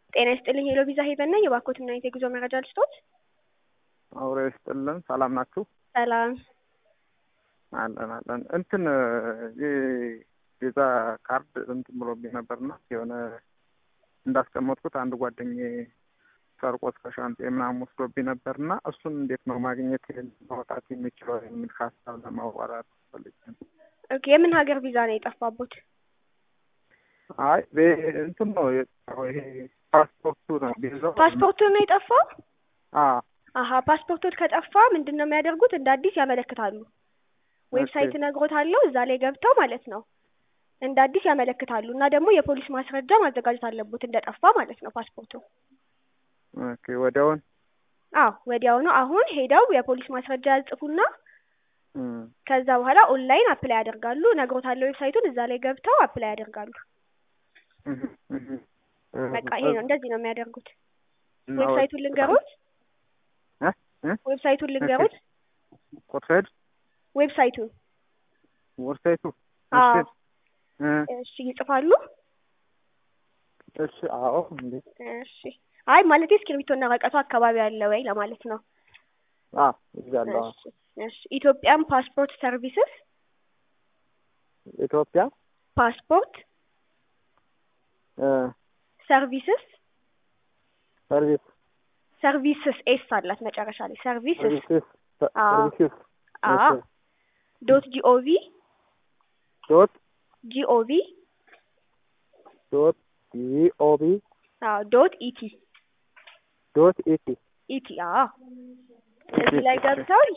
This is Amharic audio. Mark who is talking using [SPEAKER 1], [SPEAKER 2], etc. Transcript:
[SPEAKER 1] ጤና ይስጥልኝ ሄሎ ቪዛ ሄቨን ነኝ። የባኮትና አይነት የጉዞ መረጃ ልስጦት።
[SPEAKER 2] አውሬ ይስጥልን። ሰላም ናችሁ?
[SPEAKER 1] ሰላም
[SPEAKER 2] አለን አለን። እንትን የቪዛ ካርድ እንትን ብሎብኝ ነበርና የሆነ እንዳስቀመጥኩት አንድ ጓደኛዬ ሰርቆት ከሻንጤ ምናምን ወስዶብኝ ነበርና እሱን እንዴት ነው ማግኘት ማውጣት የሚችለው የሚል ሀሳብ ለማዋራት ፈልጌ ነው።
[SPEAKER 1] ኦኬ የምን ሀገር ቪዛ ነው የጠፋቦት?
[SPEAKER 2] አይ እንትን ነው የጠፋው ይሄ ፓስፖርቱ ነው ቪዛው
[SPEAKER 1] ፓስፖርቱ ነው የጠፋው?
[SPEAKER 2] አ
[SPEAKER 1] አሀ ፓስፖርቶት ከጠፋ ምንድን ነው የሚያደርጉት? እንደ አዲስ ያመለክታሉ። ዌብሳይት እነግሮታለሁ እዛ ላይ ገብተው ማለት ነው እንደ አዲስ ያመለክታሉ። እና ደግሞ የፖሊስ ማስረጃ ማዘጋጀት አለቦት እንደጠፋ ማለት ነው ፓስፖርቱ።
[SPEAKER 2] ኦኬ ወዲያውን
[SPEAKER 1] አዎ ወዲያውኑ አሁን ሄደው የፖሊስ ማስረጃ ያጽፉና
[SPEAKER 2] እም፣
[SPEAKER 1] ከዛ በኋላ ኦንላይን አፕላይ ያደርጋሉ። እነግሮታለሁ ዌብሳይቱን እዛ ላይ ገብተው አፕላይ ያደርጋሉ።
[SPEAKER 2] እህ፣ እህ፣
[SPEAKER 1] በቃ ይሄ ነው እንደዚህ ነው የሚያደርጉት።
[SPEAKER 2] እና
[SPEAKER 1] ዌብሳይቱን ልንገሩት
[SPEAKER 2] እ እ
[SPEAKER 1] ዌብሳይቱን ልንገሩት
[SPEAKER 2] ኮርሴድ
[SPEAKER 1] ዌብሳይቱን
[SPEAKER 2] ወርሳይቱ
[SPEAKER 1] አዎ
[SPEAKER 2] እሺ እ
[SPEAKER 1] እሺ ይጽፋሉ።
[SPEAKER 2] እሺ አዎ እንዴ
[SPEAKER 1] እሺ አይ ማለት እስክሪብቶና ወረቀቱ አካባቢ አለ ወይ ለማለት ነው።
[SPEAKER 2] አ ይዛለሁ
[SPEAKER 1] እሺ እሺ ኢትዮጵያን ፓስፖርት ሰርቪስስ
[SPEAKER 2] ኢትዮጵያ
[SPEAKER 1] ፓስፖርት
[SPEAKER 2] እ
[SPEAKER 1] ሰርቪስስ
[SPEAKER 2] ሰርቪስ
[SPEAKER 1] ሰርቪስስ ኤስ አላት መጨረሻ ላይ ሰርቪስስ
[SPEAKER 2] ሰርቪስስ
[SPEAKER 1] አዎ
[SPEAKER 2] ሰርቪስስ
[SPEAKER 1] አዎ ዶት ጂኦቪ
[SPEAKER 2] ዶት
[SPEAKER 1] ጂኦቪ
[SPEAKER 2] ዶት ጂኦቢ
[SPEAKER 1] አዎ ዶት ኢቲ
[SPEAKER 2] ዶት ኢቲ
[SPEAKER 1] ኢቲ አዎ እዚህ ላይ ገብተው